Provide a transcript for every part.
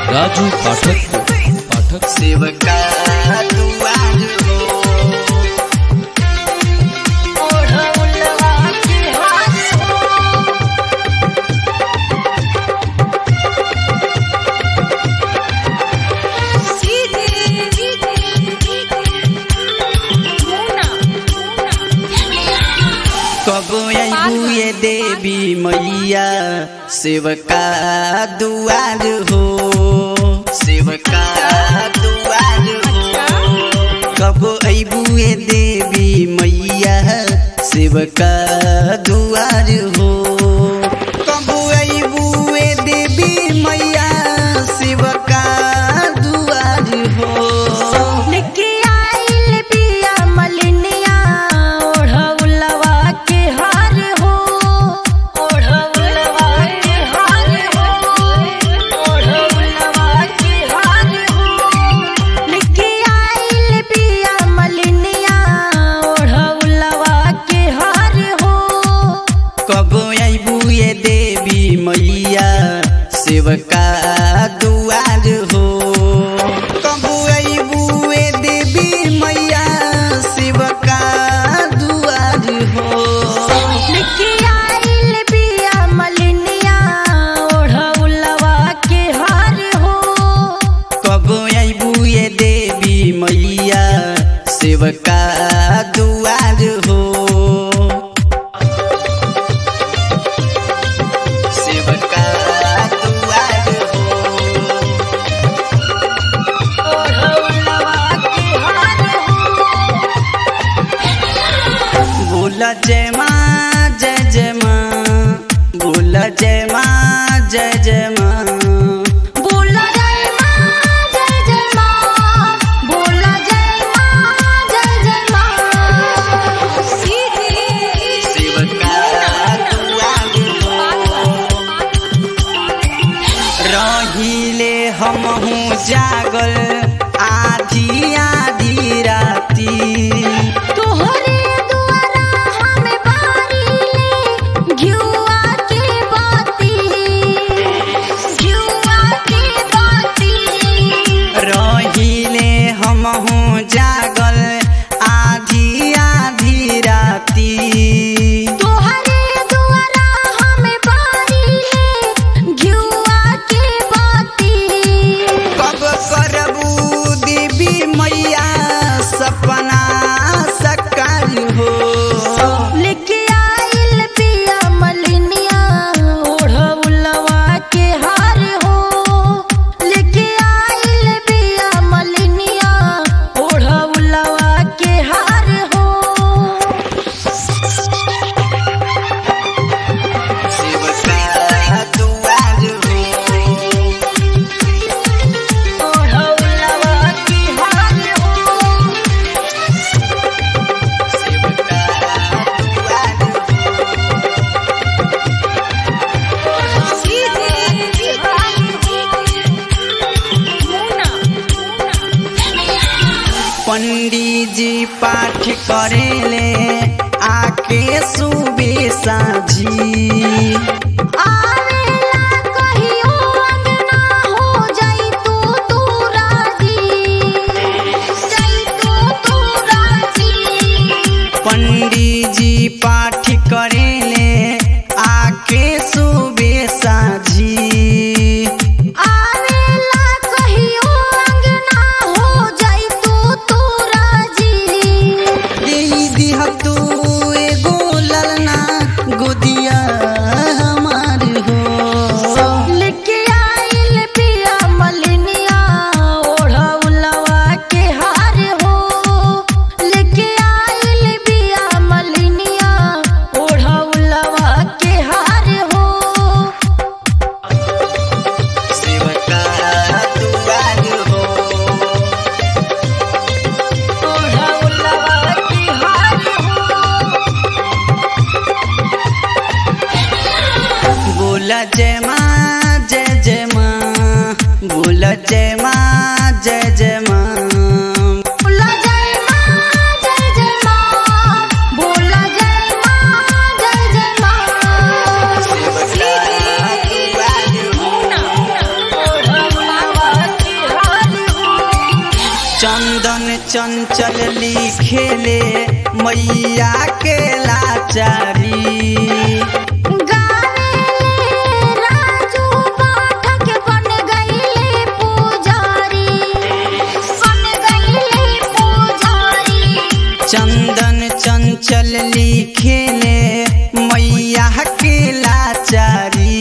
राजू पाठक पाठक सेवका दुआर हो ओढ़ौलवा के हाथ हो सीधे मुना कब अबू ये देवी मैया सेवका दुआर हो सेवका दुआर हो कब अबू ये देवी मैया सेवका दुआर हो कब अबू ये देवी मैया सेवका दुआर हो लेके आइल बिया मलिनिया ओढ़ौलवा के हार हो ओढ़ौलवा के हार हो ओढ़ौलवा के हार हो लेके आइल बिया मलिनिया ओढ़ौलवा के हार हो कब अबू ये देवी मैया सेवका दुआर हो कब अबू ये देवी मैया सेवका दुआर हो लेके आइल बिया मलिनिया ओढ़ौलवा के हार हो कब अबू ये देवी मैया सेवका दुआर हो सेवका दुआर हो ओढ़ौलवा के हार हो बोल जय माँ जय जय माँ बोल जय माँ जय जय माँ बोला जय माँ जय जय माँ बोला जय माँ जय जय माँ सीधे सेवका दुआर हो रहिले हमहू जागल आधी आधी राती तोहरे दुआरा हमें बारीले घिउआ के बाती घिउआ के बाती रहिले हमहू जागल आधी आधी राती तोहरे दुआरा हमें बारीले घिउआ के बाती कब करबू देवी मैया सपना सकार हो लेके आइल पिया मलिनिया ओढ़ौलवा के हार हो लेके आइल पिया मलिनिया ओढ़ौलवा के हार हो सेवका दुआर हो ओढ़ौलवा के हार हो सेवका दुआर हो पंडित जी पाठ करेले आके सुबह साझी आवेला कहियो अंगना हो जाई तू तू राजी जाई तू तू राजी पंडित जी पाठ करेले आके सुबह साझी आवेला कहियो अंगना हो जाई तू तू राजी यही दिह तू एगो ललना गोदिया हमार हो लेके आइल पिया मलिनिया ओढ़ौलवा के हार हो लेके आइल पिया मलिनिया ओढ़ौलवा के हार हो सेवका दुआर हो ओढ़ौलवा के हार हो बोला जय माँ जय जय माँ बोला जय माँ जय जय माँ बोला जय माँ जय जय माँ बोला जय माँ जय जय माँ सेवका दुआर हो खेले मैया के लाचारी गावेले राजू पाठक बन गईले पुजारी बन गईले पुजारी चंदन चंचल लिखेले मैया के लाचारी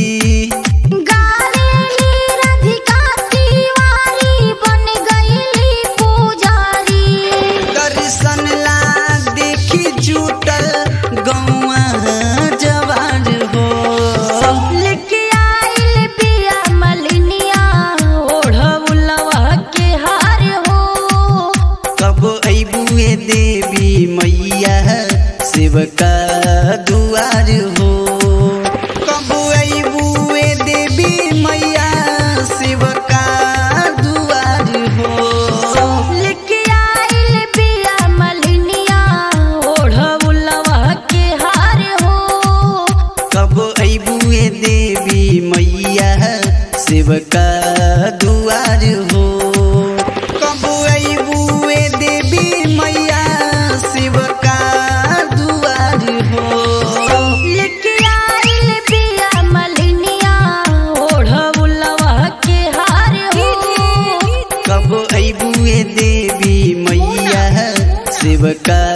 गावेली राधिका तिवारी बन गईली पुजारी दर्शन ला देखी जुटल गौआ जवान हो लेके आइल पिया मलिनिया ओढ़ौलवा के हार हो कब अबुए देवी मैया शिव का दुआर हो कब अबुए देवी मैया शिव का दुआर हो लेके आइल पिया मलिनिया ओढ़ौलवा के हार हो कब अबुए देवी मैया शिव का दुआर हो कब अबुए देवी मैया शिव का दुआर हो लेके आइल पिया मलिनिया ओढ़ौलवा के हार हो कब अबुए देवी मैया शिव का